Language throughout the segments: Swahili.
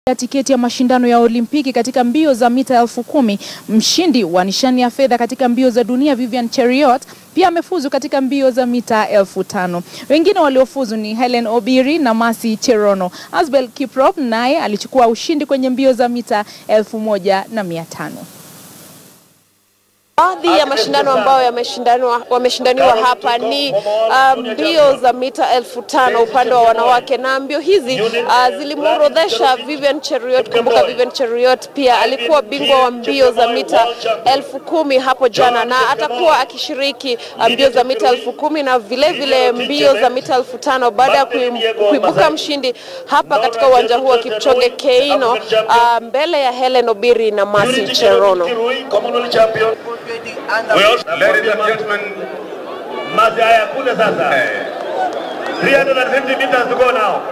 ya tiketi ya mashindano ya Olimpiki katika mbio za mita elfu kumi. Mshindi wa nishani ya fedha katika mbio za dunia Vivian Cheruiyot pia amefuzu katika mbio za mita elfu tano. Wengine waliofuzu ni Helen Obiri na Mercy Cherono. Asbel Kiprop naye alichukua ushindi kwenye mbio za mita elfu moja na mia tano. Baadhi ya mashindano ambayo yameshindaniwa wameshindaniwa hapa ni mbio um, za mita elfu tano upande wa wanawake, na mbio hizi uh, zilimworodhesha Vivian Cheruiyot. Kumbuka Vivian Cheruiyot pia alikuwa bingwa wa mbio za mita elfu kumi hapo jana, na atakuwa akishiriki mbio za mita elfu kumi na vile vile mbio za mita elfu tano baada ya kuibuka mshindi hapa katika uwanja huu wa Kipchoge Keino, uh, mbele ya Helen Obiri na Mercy Cherono. Ladies and gentlemen, mazi haya kule sasa. 350 meters to go now.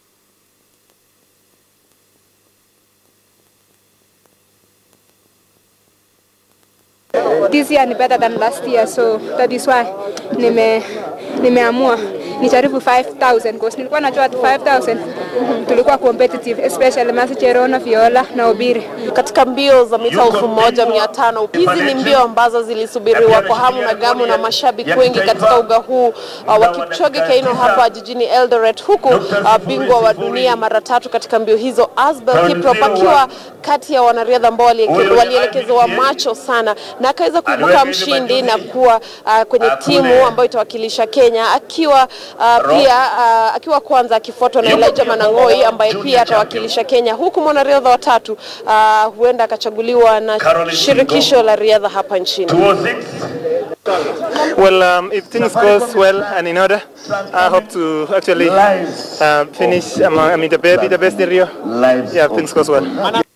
This year ni better than last year so that is why nime nimeamua nijaribu 5000 because nilikuwa najua at 5000 tulikuwa competitive especially Mercy Cherono, Viola na Obiri. Katika mbio za mita elfu moja mia tano hizi ni mbio ambazo zilisubiriwa kwa hamu na gamu na mashabiki wengi katika uga huu uh, wa Kipchoge Keino hapa jijini Eldoret, huku uh, bingwa wa dunia mara tatu katika mbio hizo Asbel Kiprop akiwa kati ya wanariadha ambao walielekezewa macho sana na akaweza kuibuka mshindi na kuwa uh, kwenye timu ambayo itawakilisha Kenya akiwa uh, pia uh, akiwa kwanza akifuatwa na Elijah Manang'oi ambaye pia atawakilisha Kenya, huku mwanariadha wa tatu uh, huenda akachaguliwa na shirikisho la riadha hapa nchini. Well, um, if things goes well and in order, I hope to actually uh, finish. Um, I mean, the, be the best in Rio. Yeah, if things goes well.